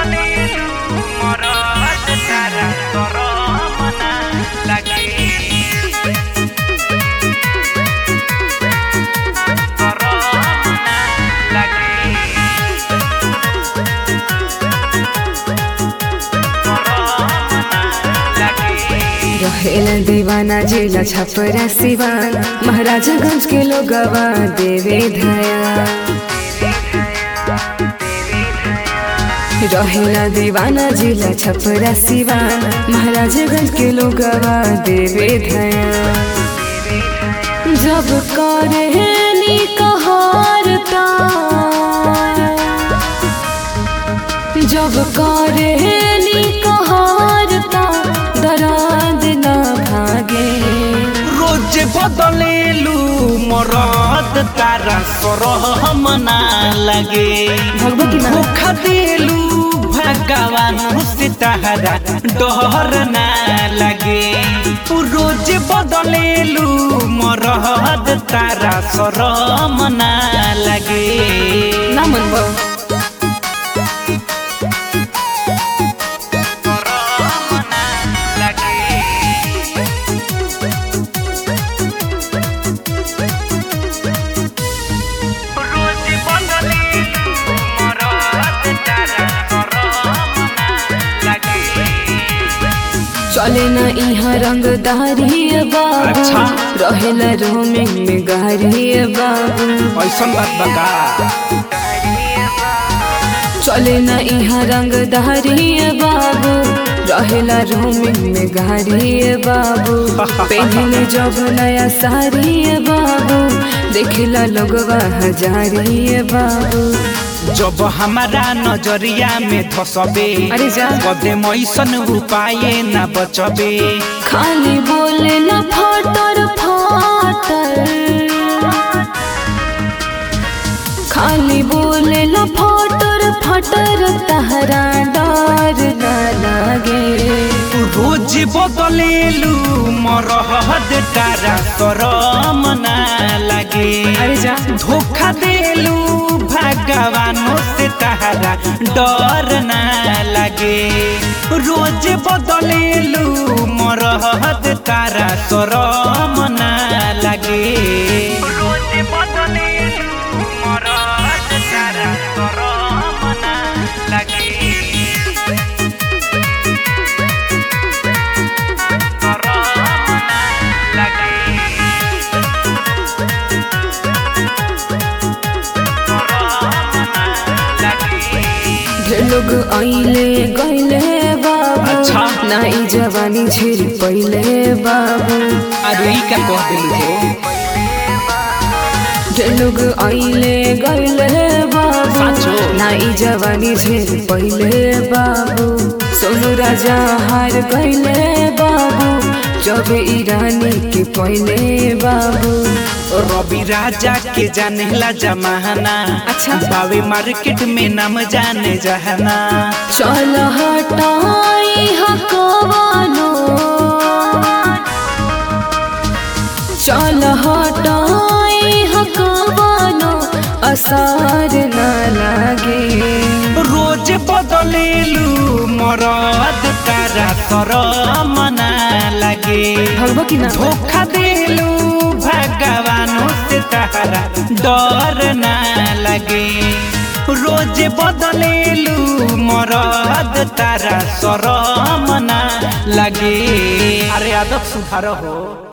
बदलेलु मरद तारा करम ना लागे करम ना लागे रहेला दीवाना जिला छपरा सिवान महाराजागंज के लोगवा देवे धया रहेला दीवाना जिला छपरा सिवान महाराजागंज के लोगवा देवे धया जब करे नी कहारता जब करे नी कहारता दराद ना भागे रोज बदलेलु मरद तारा सरहम ना लागे भगवा की ना धोखा देलु भगवान से तारा डर ना लागे रोज बदलेलु मरद तारा सरहम ना लागे ना मन बा सरहम ना लागे रोज बदलेलु मरद तारा सरहम ना लागे चले ना यहाँ रंगदारी बाबू अच्छा। रहेला रोमिंग में गारी बाबू ऐसन बात बका चले ना यहाँ रंगदारी बाबू रहेला रोमिंग में गारी बाबू पहले जब नया सारी बाबू देखला लोगवा हजारी बाबू जब हमारा नजरिया में धसबे अरे जा। कदे मैसन उपाय न बचबे खाली बोले ना फाटर फाटर खाली बोले ना फाटर फाटर तहरा डर ना लागे रोज बदलेलु मरहद तारा शरम ना लागे अरे जा धोखा देलु भगवानों से तारा डर ना लागे रोज बदलेलु मरहद तारा शरम ना लागे रोज बदलेलु मरहद तारा शरम ना लागे शरम ना लागे ढेर लोग आइले गइले बाबू अच्छा। ना ई जवानी झेल पहिले बाबू अरे ई का कह दिलु हो ढेर लोग आइले गइले बाबू साचो। ना ई जवानी झेल पहिले बाबू सोनू राजा हार गइले बाबू जब ई रानी के पहिले बाबू रवि राजा के जानेला जमाना अच्छा। बावे मार्केट में नाम जाने जहाना चल हटाई हकवानो चल हटाई हकवानो असर न लागे रोज बदलेलु मरद तारा शरम ना लागे भगवा की ना धोखा देलु भगवानों से तारा डर ना लगे रोज बदलेलु मरद तारा शरम ना लगे अरे आदत सुधार हो